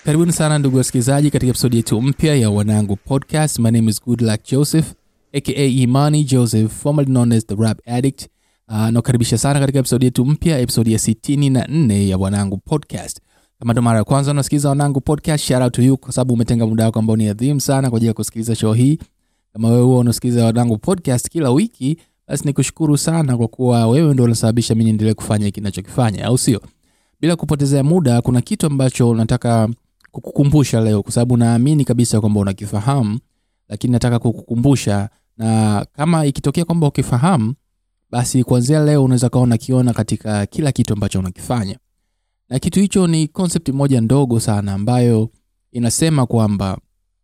karibuni sana ndugu wasikilizaji katika episodi yetu mpya ya wanangu podcast my name is good luck joseph aka imani joseph formerly known as the rap addict uh, nakukaribisha sana katika episodi yetu mpya episodi ya 64 ya wanangu podcast kama ndo mara ya kwanza unasikiliza wanangu podcast shout out to you kwa sababu umetenga muda wako ambao ni adhimu sana kwa ajili ya kusikiliza show hii kama wewe huwa unasikiliza wanangu podcast kila wiki basi nikushukuru sana kwa kuwa wewe ndo unasababisha mi niendelee kufanya hiki nachokifanya au sio bila kupotezea muda kuna kitu ambacho nataka kukukumbusha leo kwa sababu naamini kabisa kwamba unakifahamu lakini nataka kukukumbusha na kama ikitokea kwamba ukifahamu basi kuanzia leo unaweza kawa unakiona katika kila kitu ambacho unakifanya na kitu hicho ni concept moja ndogo sana ambayo inasema kwamba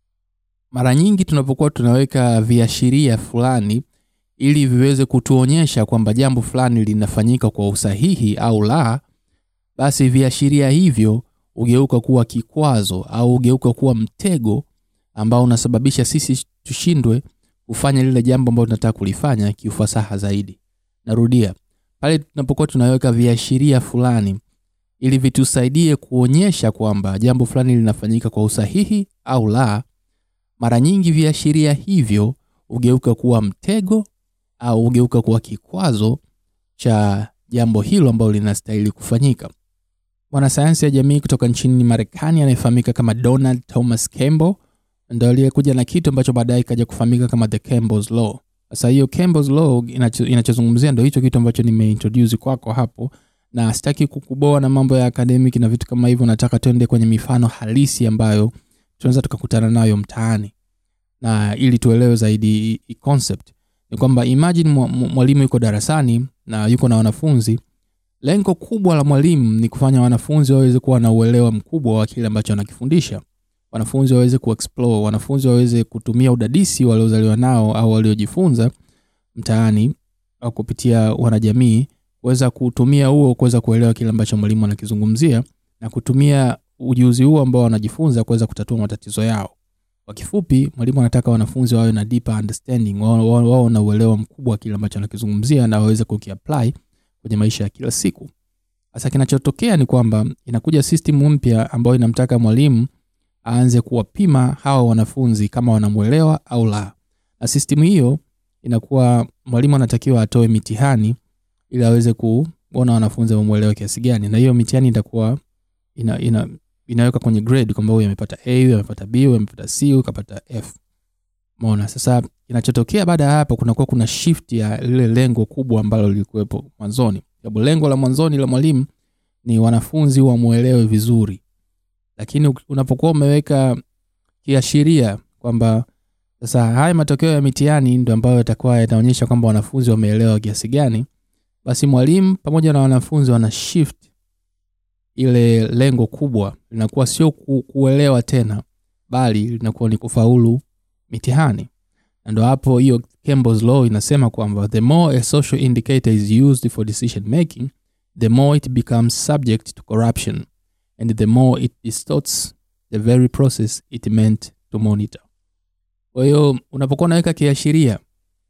mara nyingi tunapokuwa tunaweka viashiria fulani ili viweze kutuonyesha kwamba jambo fulani linafanyika kwa usahihi au la basi viashiria hivyo hugeuka kuwa kikwazo au hugeuka kuwa mtego ambao unasababisha sisi tushindwe kufanya lile jambo ambalo tunataka kulifanya kiufasaha zaidi narudia pale tunapokuwa tunaweka viashiria fulani ili vitusaidie kuonyesha kwamba jambo fulani linafanyika kwa usahihi au la mara nyingi viashiria hivyo hugeuka kuwa mtego au hugeuka kuwa kikwazo cha jambo hilo ambalo linastahili kufanyika mwanasayansi ya jamii kutoka nchini marekani anayefahamika kama donald thomas campbell ndo aliyekuja na kitu ambacho baadaye ikaja kufahamika kama the campbells law sasa hiyo campbells law inacho- inachozungumzia ndo hicho kitu ambacho nimeintroduce kwako hapo na sitaki kukuboa na mambo ya academic na vitu kama hivyo nataka tuende kwenye mifano halisi ambayo tunaweza tukakutana nayo mtaani na ili tuelewe zaidi hii- hii concept ni kwamba imagine mwa- mwa- mwalimu yuko darasani na yuko na wanafunzi lengo kubwa la mwalimu ni kufanya wanafunzi waweze kuwa na uelewa mkubwa wa kile ambacho anakifundisha wanafunzi waweze kuexplore wanafunzi waweze kutumia udadisi waliozaliwa nao au waliojifunza mtaani au kupitia wanajamii kuweza kutumia huo kuweza kuelewa kile ambacho mwalimu anakizungumzia na kutumia ujuzi huo ambao wanajifunza kuweza kutatua matatizo yao kwa kifupi mwalimu anataka wanafunzi wawe na deeper understanding wao wao- wao na uelewa mkubwa wa kile ambacho anakizungumzia na waweze kukiapply kwenye maisha ya kila siku sasa kinachotokea ni kwamba inakuja system mpya ambayo inamtaka mwalimu aanze kuwapima hawa wanafunzi kama wanamwelewa au la na system hiyo inakuwa mwalimu anatakiwa atoe mitihani ili aweze kuona wanafunzi wamwelewa kiasi gani na hiyo mitihani itakuwa ina, ina, inaweka kwenye grade kwamba huyu amepata a huyu amepata b huyu amepata c huyu kapata f mona sasa kinachotokea baada ya hapo kunakuwa kuna shift ya lile lengo kubwa ambalo lilikuwepo mwanzoni sababu lengo la mwanzoni la mwalimu ni wanafunzi wamwelewe vizuri lakini uk- unapokuwa umeweka kiashiria kwamba sasa haya matokeo ya mitihani ndo ambayo yatakuwa yataonyesha kwamba wanafunzi wameelewa kiasi gani basi mwalimu pamoja na wanafunzi wana shift ile lengo kubwa linakuwa sio ku, kuelewa tena bali linakuwa ni kufaulu mitihani na ndo hapo hiyo Campbell's law inasema kwamba the more a social indicator is used for decision making the more it becomes subject to corruption and the more it distorts the very process it meant to monitor kwa hiyo unapokuwa unaweka kiashiria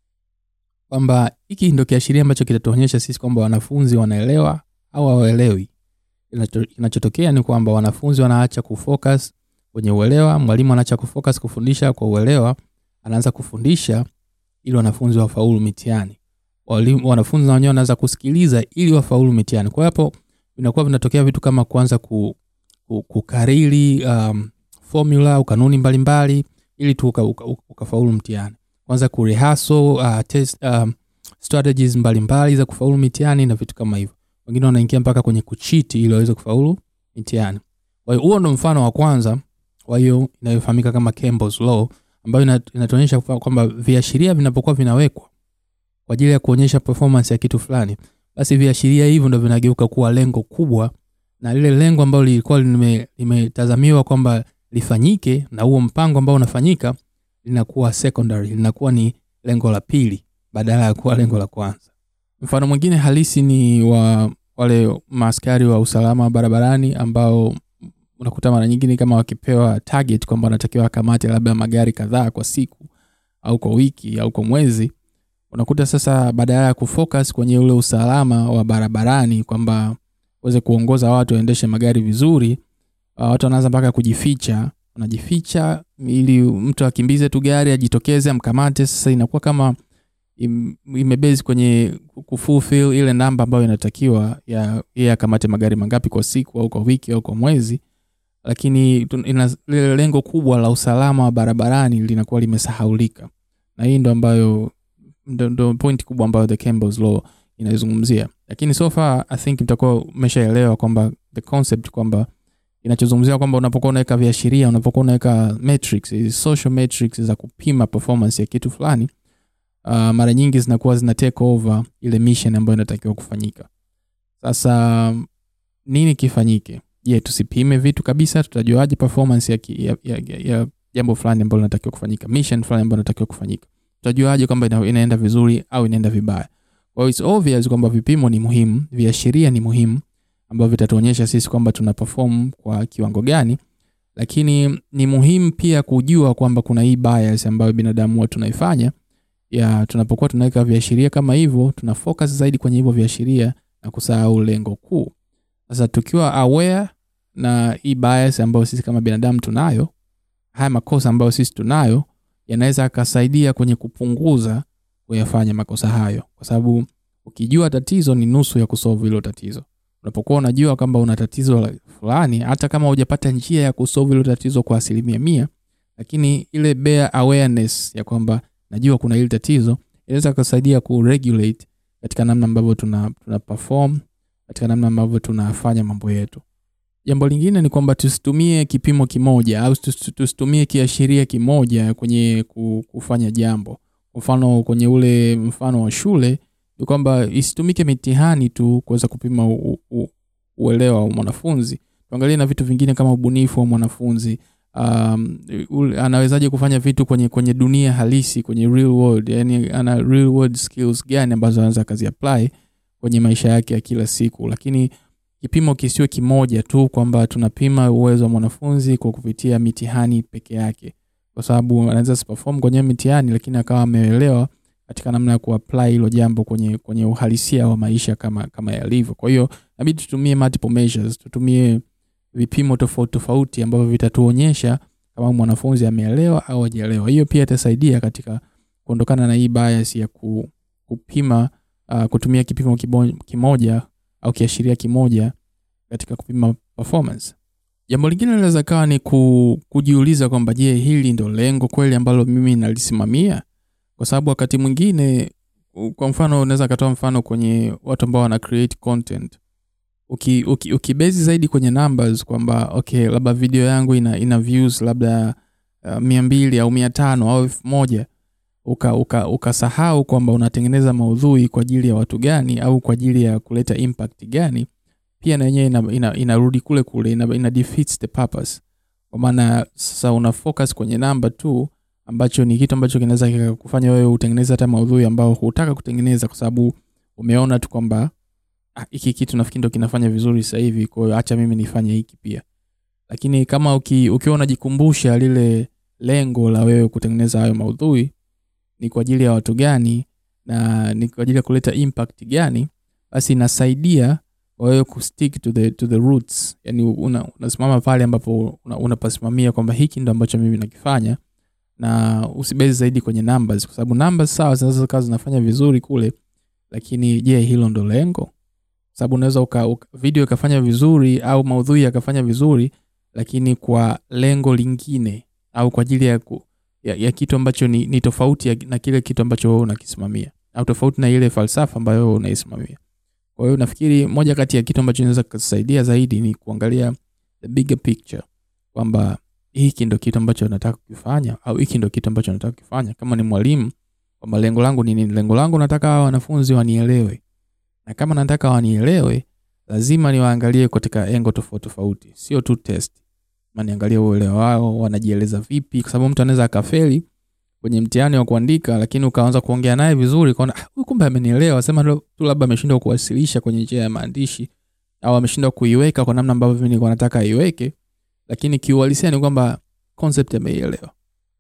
kwamba hiki ndo kiashiria ambacho kitatuonyesha sisi kwamba wanafunzi wanaelewa au hawaelewi Kinacho- kinachotokea ni kwamba wanafunzi wanaacha kufocus kwenye uelewa mwalimu anaacha kufocus kufundisha kwa uelewa anaanza kufundisha ili wanafunzi wafaulu mitihani Walimu- wanafunzi na wenyewe wanaanza kusikiliza ili wafaulu mitihani kwa hiyo hapo vinakuwa vinatokea vitu kama kuanza ku, ku, kukariri um, formula au kanuni mbalimbali ili tu uka, uka, uka, ukafaulu mtihani kwanza kurehaso uh, test, um, strategies mbalimbali za kufaulu mitihani na vitu kama hivyo wengine wanaingia mpaka kwenye kuchiti ili waweze kufaulu mitihani kwa hiyo huo ndo mfano wa kwanza kwa hiyo inayofahamika kama Campbell's law ambayo ina- inatuonyesha kwa- kwamba viashiria vinapokuwa vinawekwa kwa ajili ya kuonyesha performance ya kitu fulani basi viashiria hivyo ndo vinageuka kuwa lengo kubwa na lile lengo ambalo lilikuwa lime- limetazamiwa kwamba lifanyike na huo mpango ambao unafanyika linakuwa secondary linakuwa ni lengo la pili badala ya kuwa lengo la kwanza mfano mwingine halisi ni wa wale maaskari wa usalama barabarani ambao unakuta mara nyingine kama wakipewa target kwamba wanatakiwa wakamate labda magari kadhaa kwa siku au kwa wiki au kwa mwezi unakuta sasa badala ya kufocus kwenye ule usalama wa barabarani kwamba uweze kuongoza watu waendeshe magari vizuri uh, watu wanaanza mpaka kujificha wanajificha ili mtu akimbize tu gari ajitokeze amkamate sasa inakuwa kama im- imebase kwenye kufulfill ile namba ambayo inatakiwa ya yeye akamate magari mangapi kwa siku au kwa wiki au kwa mwezi lakini tun- ina lile lengo kubwa la usalama wa barabarani linakuwa limesahaulika na hii ndo ambayo ndo, ndo point kubwa ambayo the Campbell's law inaizungumzia lakini so far i think mtakuwa umeshaelewa kwamba the concept kwamba inachozungumzia kwamba unapokuwa unaweka viashiria unapokuwa unaweka metrics hizi social metrics za kupima performance ya kitu fulani uh, mara nyingi zinakuwa zina take over ile mission ambayo inatakiwa kufanyika sasa nini kifanyike je tusipime vitu kabisa tutajuaje performance ya, ki- ya, ya, ya, ya jambo fulani ambalo linatakiwa kufanyika mission fulani ambayo inatakiwa kufanyika tutajuaje kwamba ina, inaenda vizuri au inaenda vibaya kwa hiyo it's obvious kwamba vipimo ni muhimu viashiria ni muhimu ambavyo vitatuonyesha sisi kwamba tuna perform kwa kiwango gani lakini ni muhimu pia kujua kwamba kuna hii bias ambayo binadamu huwa tunaifanya ya tunapokuwa tunaweka viashiria kama hivyo tuna focus zaidi kwenye hivyo viashiria na kusahau lengo kuu sasa tukiwa aware na hii bias ambayo sisi kama binadamu tunayo haya makosa ambayo sisi tunayo yanaweza akasaidia kwenye kupunguza kuyafanya makosa hayo kwa sababu ukijua tatizo ni nusu ya kusolve hilo tatizo unapokuwa unajua kwamba una tatizo la- fulani hata kama hujapata njia ya kusolve hilo tatizo kwa asilimia mia lakini ile bare awareness ya kwamba najua kuna hili tatizo inaweza kusaidia kuregulate katika namna ambavyo tuna, tuna perform katika namna ambavyo tunafanya mambo yetu jambo lingine ni kwamba tusitumie kipimo kimoja au tusi- tusitumie kiashiria kimoja kwenye ku- kufanya jambo kwa mfano kwenye ule mfano wa shule ni kwamba isitumike mitihani tu kuweza kupima u, u, uelewa wa mwanafunzi tuangalie na vitu vingine kama ubunifu wa mwanafunzi um, ule- anawezaje kufanya vitu kwenye kwenye dunia halisi kwenye real world yani ana real world skills gani ambazo anaweza akazi apply kwenye maisha yake ya kila siku lakini kipimo kisiwe kimoja tu kwamba tunapima uwezo wa mwanafunzi kwa kupitia mitihani peke yake kwa sababu anaweza siperform kwenye mitihani lakini akawa ameelewa katika namna ya kuapply hilo jambo kwenye kwenye uhalisia wa maisha kama kama yalivyo kwa hiyo inabidi tutumie multiple measures tutumie vipimo tofauti tofauti ambavyo vitatuonyesha kama mwanafunzi ameelewa au hajaelewa hiyo pia itasaidia katika kuondokana na hii bias ya ku, kupima uh, kutumia kipimo kibo- kimoja au kiashiria kimoja katika kupima performance jambo lingine linaweza kawa ni ku, kujiuliza kwamba je hili ndo lengo kweli ambalo mimi nalisimamia kwa sababu wakati mwingine u- kwa mfano unaweza katoa mfano kwenye watu ambao wana create content uki, uki, ukibezi zaidi kwenye numbers kwamba okay labda video yangu ina, ina views labda uh, mia mbili au mia tano au elfu moja ukasahau uka, ukasahau kwamba unatengeneza maudhui kwa ajili ya watu gani au kwa ajili ya kuleta impact gani pia na yenyewe ina, ina, inarudi kule kule ina, ina defeats the purpose kwa maana sasa una focus kwenye namba tu ambacho ni kitu ambacho kinaweza kikakufanya wewe utengeneze hata maudhui ambao hutaka kutengeneza kwa sababu umeona tu kwamba "Ah, hiki kitu nafikiri ndo kinafanya vizuri sasa hivi kwa hiyo acha mimi nifanye hiki pia lakini kama uki, ukiwa unajikumbusha lile lengo la wewe kutengeneza hayo maudhui ni kwa ajili ya watu gani na ni kwa ajili ya kuleta impact gani basi inasaidia wewe kustick to the, to the roots yani una, unasimama pale ambapo una- unapasimamia kwamba hiki ndo ambacho mimi nakifanya na usibezi zaidi kwenye numbers kwa sababu numbers sawa zinaweza kawa zinafanya vizuri kule lakini je hilo ndo lengo sababu unaweza uka, uka, video ikafanya vizuri au maudhui yakafanya vizuri lakini kwa lengo lingine au kwa ajili ya, ku, ya, ya kitu ambacho ni, ni tofauti ya, na kile kitu ambacho wewe unakisimamia au tofauti na ile falsafa ambayo wewe unaisimamia kwa hiyo nafikiri moja kati ya kitu ambacho inaweza kusaidia zaidi ni kuangalia the bigger picture kwamba hiki ndo kitu ambacho nataka kukifanya au hiki ndo kitu ambacho nataka kukifanya kama ni mwalimu kwamba lengo langu ni nini lengo langu nataka hawa wanafunzi wanielewe na kama nataka wanielewe lazima niwaangalie katika engo tofauti tofauti sio tu test Ma niangalie uelewa wao wanajieleza vipi kwa sababu mtu anaweza akafeli kwenye mtihani wa kuandika lakini ukaanza kuongea naye vizuri ukaona "Ah, huyu kumbe amenielewa sema tu labda ameshindwa kuwasilisha kwenye njia ya maandishi au ameshindwa kuiweka kwa namna ambavyo mimi nilikuwa nataka aiweke lakini kiuhalisia ni kwamba concept ameielewa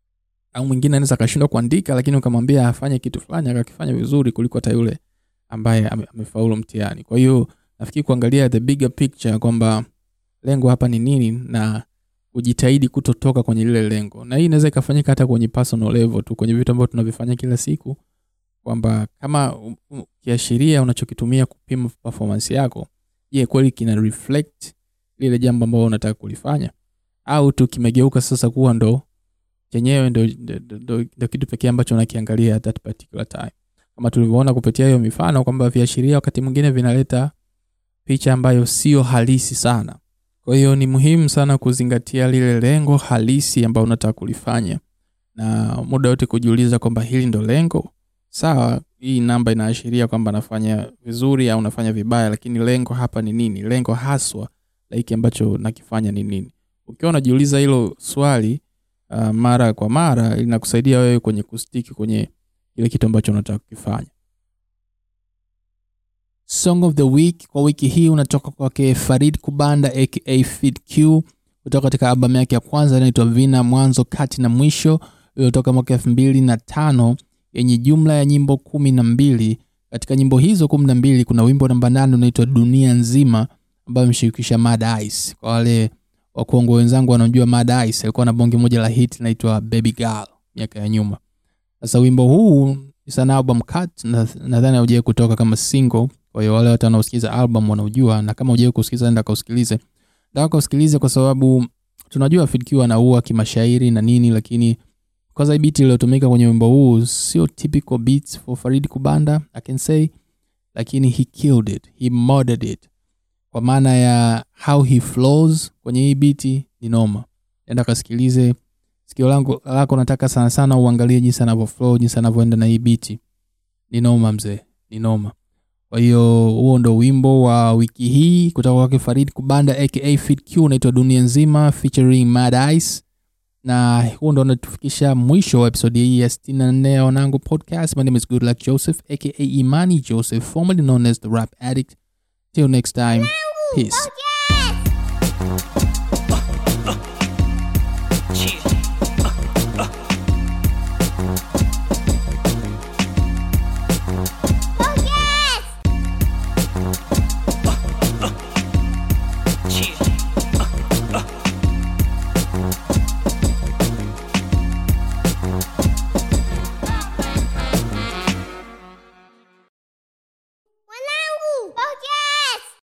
au mwingine anaweza akashindwa kuandika lakini ukamwambia afanye kitu fulani akakifanya vizuri kuliko hata yule ambaye ame- amefaulu mtihani kwa hiyo nafikiri kuangalia the bigger picture kwamba lengo hapa ni nini na ujitahidi kutotoka kwenye lile lengo na hii inaweza ikafanyika hata kwenye personal level tu kwenye vitu ambavyo tunavifanya kila siku kwamba kama u- u- kiashiria unachokitumia kupima performance yako je kweli kina reflect lile jambo ambalo unataka kulifanya au tu kimegeuka sasa kuwa ndo chenyewe ndo, ndo, ndo, ndo, ndo kitu pekee ambacho unakiangalia at that particular time kama tulivyoona kupitia hiyo mifano kwamba viashiria wakati mwingine vinaleta picha ambayo sio halisi sana kwa hiyo ni muhimu sana kuzingatia lile lengo halisi ambayo unataka kulifanya na muda wote kujiuliza kwamba hili ndo lengo sawa hii namba inaashiria kwamba nafanya vizuri au nafanya vibaya lakini lengo hapa ni nini lengo haswa la hiki ambacho nakifanya ni nini ukiwa unajiuliza hilo swali uh, mara kwa mara linakusaidia wewe kwenye kustiki kwenye kile kitu ambacho unataka kukifanya song of the week kwa wiki hii unatoka kwake farid kubanda aka Fid q kutoka katika albamu yake ya kwanza inaitwa vina mwanzo kati na mwisho iliyotoka mwaka elfu mbili na tano yenye jumla ya nyimbo kumi na mbili katika nyimbo hizo kumi na mbili kuna wimbo namba nane unaitwa dunia nzima ambayo imeshirikisha mad ice kwa wale wakuongo wenzangu wanaojua mad ice alikuwa na bonge moja la hit inaitwa baby girl miaka ya nyuma sasa wimbo huu is an album cut na- nadhani haujawai kutoka kama single kwa hiyo wale watu wanaosikiza album wanaojua na kama hujawai kusikiza enda kausikilize nataka kausikilize kwa sababu tunajua Fid Q anaua kimashairi na nini lakini kwanza hii beat iliyotumika kwenye wimbo huu sio typical beats for Farid Kubanda I can say lakini he killed it he murdered it kwa maana ya how he flows kwenye hii beat ni noma enda kasikilize sikio langu lako nataka sana sana uangalie jinsi anavyo flow jinsi anavyoenda na hii beat ni noma mzee ni noma kwa hiyo huo ndo wimbo wa wiki hii kutoka kwake farid kubanda aka Fid q unaitwa dunia nzima featuring mad ice na huo ndo unatufikisha mwisho wa episodi hii ya 64 ya wanangu podcast my name is good luck joseph aka imani joseph formerly known as the rap addict till next time peace